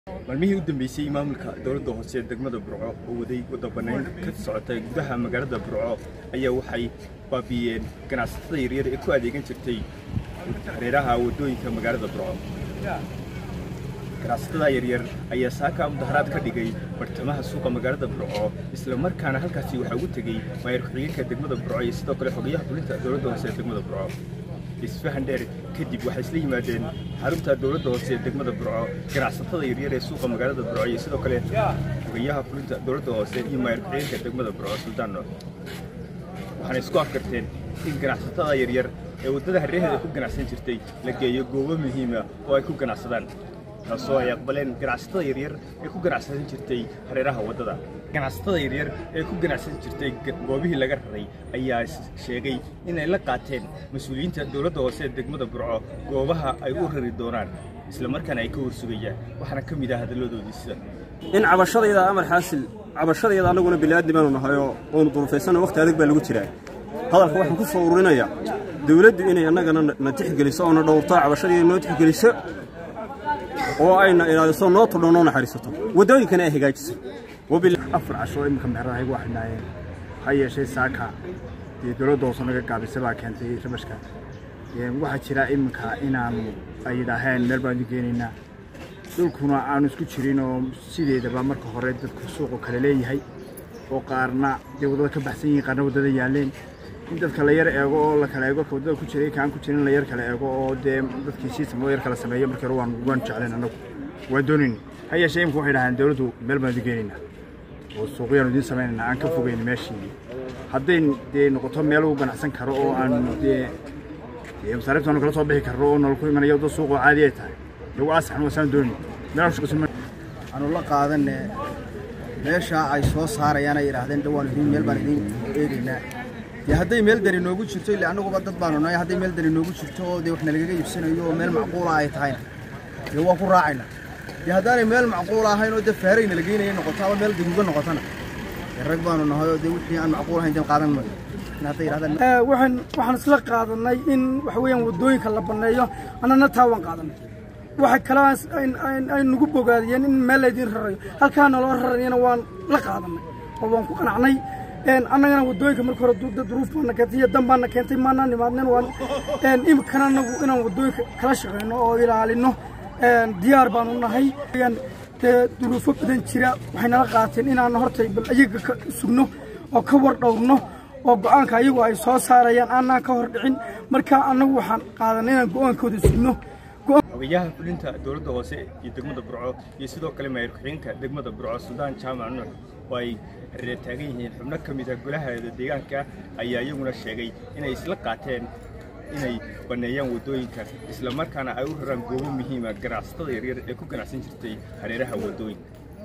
maalmihii u dambeysay maamulka dowladda hoose ee degmada burco oo waday wadabanayn ka socotay gudaha magaalada burco ayaa waxay baabi'iyeen ganacsatada yaryar ee ku adeegan jirtay hareeraha waddooyinka magaalada burco ganacsatada yaryar ayaa saaka mudaharaad ka dhigay bartamaha suuqa magaalada burco isla markaana halkaasi waxaa ugu tegey maayar ku-xigeenka degmada burco iyo sidoo kale xogayaha fulinta dowladda hoose ee degmada burco isfahan dheer kadib waxay isla yimaadeen xarunta dowladda hoose ee degmada burco ganacsatada yaryar ee suuqa magaalada burco iyo sidoo kale xogayaha fulinta dowladda hoose iyo maayar ku-xigeenka degmada burco suldaan nooc waxaana isku afkarteen in ganacsatada yaryar ee waddada hareeraheeda ku ganacsan jirtay la geeyo goobo muhiima oo ay ku ganacsadaan taasoo ay aqbaleen ganacsatada yaryar ee ku ganacsan jirtay hareeraha waddada ganacsatada yaryar ee ku ganacsan jirtay goobihii laga raray ayaa sheegay inay la qaateen mas-uuliyiinta dowladda hoose ee degmada burco goobaha ay u rari doonaan isla markaana ay ka horsugayaan waxaana ka mid ah hadalladoodii sida in cabashadayda amar xaasil cabashadayda annaguna bini'aadni baanu nahay oo oonu durufaysana wakhti adag baa lagu jiraa hadalka waxaan ku soo ururinayaa dawladdu inay annagana na tixgeliso oo na dhowrto cabashadayda noo tixgeliso oo ayna ilaaliso noo tudho noo naxariisato waddooyinkana ay hagaajiso afar casho iminka meheradaha igu xidhnaayeen ha yeeshee saaka dee dowladda hoose naga gaabisa baa keentay rabashka waxaa jira iminka inaanu ay yidhaaheen meel baan idin geenaynaa dhulkuna aanu isku jirin oo sideedaba marka hore dadku suuqu kale leeyahay oo qaarna dee waddada ka baxsan yihiin qaarna waddada yaalleen in dadka la yar eego oo la kala eego ka waddada ku jiray kaan ku jirin la yar kala eego oo dee dadkii system loo yar kala sameeyo markii hore waan waan jecleen annagu waan doonayn ha yeeshee imika waxay dhahaan dowladdu meel baan idin geenaynaa oo suuqyaanu idiin samaynayna aan ka fogeyn meeshii hadday dee noqoto meel uu ganacsan karo oo aan dee masaariiftaanu kala soo bixi karno oo nolol ku imanaya wadda suuq oo caadi ay tahay dee waa asaxan waasaan doonin meel shaqaysan aanu la qaadanne meesha ay soo saarayaan ay yidhaahdeen dhawaan idiin meel baan idiin eegaynaa dee hadday meel dani noogu jirto ille annaguba dad baanu nahay hadday meel dani noogu jirto oo dee wax nalagaga iibsanayo oo meel macquula ay tahayna dee waan ku raacayna dee haddaanay meel macquul ahayn oo dee faarayna la geynaya noqoto ama meel gaduuga noqotona dee rag baanu nahay oo dee wixii aan macquul ahayn dee qaadan maayo waxaan waxaan isla qaadanay in waxa weeyaan waddooyinka la banneeyo annana taa waan qaadanay waxa kale ay nagu bogaadiyeen in meel laydin rarayo halkaa naloo rarayana waan la qaadanay oo waan ku qanacnay annagana waddooyinka marka hore duruuf baana keentay iyo dan baana keentay maanaa nimaadnen waan imikana anagu inaan waddooyinka kala shaqeyno oo ilaalino diyaar baanu nahay dee duruufo badan jira waxay nala qaateen inaan hortay bal ayaga ka sugno oo ka war dhowrno oo go'aanka ayagu ay soo saarayaan aanaan ka hor dhicin marka annagu waxaan qaadanay inaan go'aankooda sugno xogayaha fulinta dowladda hoose iyo degmada burco iyo sidoo kale maayar ku-xigeenka degmada burco suldaan jaamac nuux oo ay hareer taagan yihiin xubno ka mid a golaheeda deegaanka ayaa iyaguna sheegay inay isla qaateen inay banneeyaan waddooyinka isla markaana ay u raraan goobo muhiima ganacsatada yaryar ee ku ganacsan jirtay hareeraha waddooyinka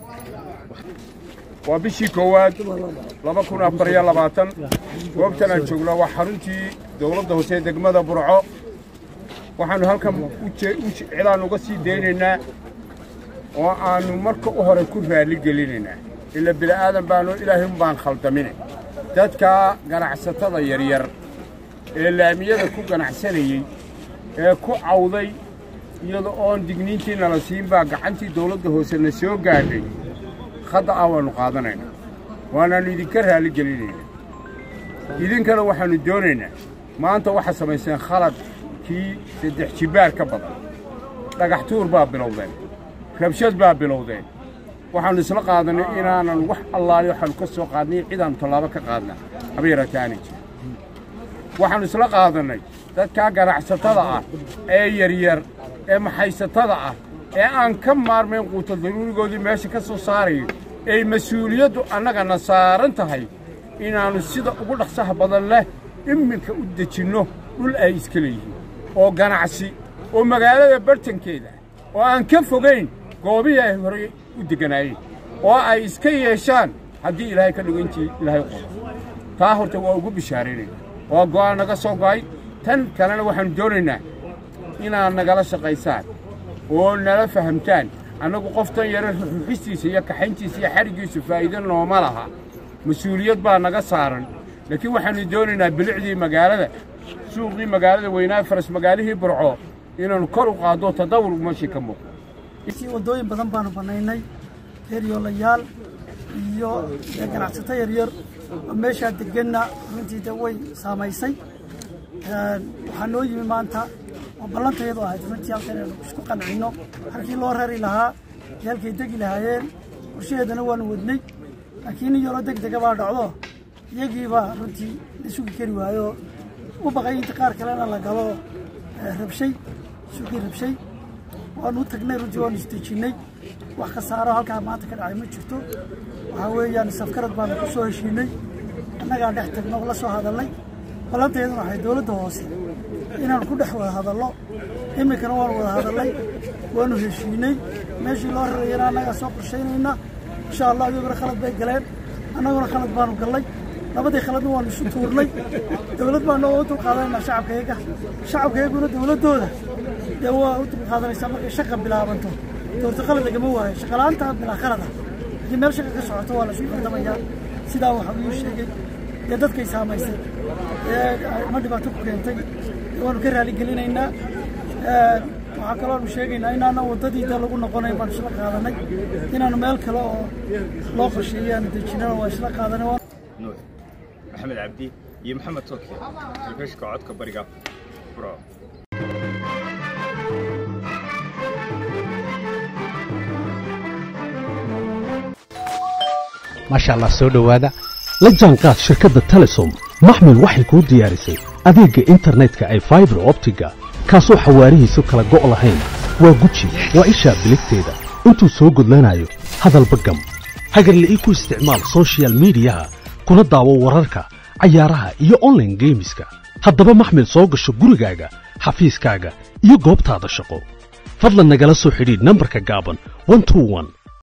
waa bishii koowaad laba kun afar iyo labaatan goobtan aan joogno waa xaruntii dowladda hoose ee degmada burco waxaannu halkan cilaan uga sii daynaynaa oo aannu marka u hore ku raalli gelinaynaa ila bila'aadan baanu ilaahay baan khaldamine dadka ganacsatada yaryar ee laamiyada ku ganacsanayey ee ku cawday iyada oon digniintii nala siin baa gacantii dawladda hoose na soo gaadhay khadda ah waannu qaadanaynaa waanaannu idinka raalli gelinaynaa idinkana waxaannu doonaynaa maanta waxaad samayseen khalad kii saddex jibbaar ka badan dhagax tuur baa bilowdeen rabshad baa bilowdeen waxaannu isla qaadannay inaanan wax allaali waxaannu ka soo qaadnay cidaannu tallaabo ka qaadna haba yaraata aanay jirin waxaannu isla qaadannay dadkaa ganacsatada ah ee yaryar ee maxaysatada ah ee aan ka maarmayn quuta daruurigoodii meesha ka soo saarayo ay mas-uuliyaddu annagana saaran tahay inaannu sida ugu dhaqsaha badan leh iminka u dejinno dhul ay iska leeyihiin oo ganacsi oo magaalada bartankeeda oo aan ka fogayn goobihii ay horey u degganaayeen oo ay iska yeeshaan haddii ilaahay ka dhigo intii ilaahay qodo taa horta waa ugu bishaaraynayna waa go'aan naga soo go'ay tan kalena waxaannu doonaynaa inaad nagala shaqaysaan oo nala fahamtaan annagu qoftan yare ruxistiisa iyo kaxayntiisa iyo xadhiggiisu faa'iido nooma laha mas-uuliyad baa naga saaran laakiin waxaannu doonaynaa bilicdii magaalada suuqii magaalada weynaa faras magaalihii burco inaannu kor u qaaddo tadawur meeshii ka muuqdo wadooyin badan baanu banaynay reeryoolayaal iyo ganacsato yaryar oo meeshaa deganna runtii de way saamaysay waxaa noo yimi maanta oo ballantayadu ahayd runtii halkan inaynu isku qancino halkii loo rari lahaa iyo halkay degi lahaayeen qorshaheedana waanu wadnay laakiin in yaroo deg dega baa dhacdo iyagiibaa runtii la sugi kari waayo u baqay inta qaar kalena la galo rabshay sugii rabshay waanu u tagnay runtii waanu isdejinnay wax khasaaro halkaa maanta ka dhacay ma jirto waxaa weeyaan safkarad baanu ku soo heshiinay annagaa dhex tagno la soo hadalnay ballanteeduna waxay dowladda hoose inaanu ku dhex wada hadallo iminkana waanu wada hadallay waanu heshiinay meeshii loo rarayana annagaa soo qorshaynayna insha allah iyaguna khalad bay galeen annaguna khalad baanu gallay labadii khaladna waanu isu tuurnay dowlad baanu u dulqaadanayna shacabkayaga shacabkayaguna dowladdooda dee waa u dulqaadanaysaa markay shaqa bilaabanto doorto khalad lagama waayo shaqala'aanta bilaa khalada haddii meel shaqa ka socoto waa la isu qaldamayaa sidaa waxa uu sheegay dee dadkay saamaysay ee ma dhibaato ku keentay waanu ka raaligelinaynaa waxaa kalooanu sheegaynaa inaana waddadii dee lagu noqonay baanu isla qaadanay inaanu meel kale oo loo qorsheeyay aanu dejinana waa isla qaadanay nuux maxamed cabdi iyo maxamed tooke telefishinka codka bariga bro maasha allah soo dhowaada la jaanqaad shirkadda telesom maxmil waxay kuu diyaarisay adeegga internetka ay faibar optiga kaasoo xawaarihiisu kala go' lahayn waa guji waa ishaa biligteeda intuu soo gudlanayo hadalba gam hagarle ii ku isticmaal soshiyal miidiyaha kuna daawo wararka cayaaraha iyo onlaine geemiska haddaba maxmil soo gasho gurigaaga xafiiskaaga iyo goobtaada shaqo fadlan nagala soo xidhiidh nambarka gaaban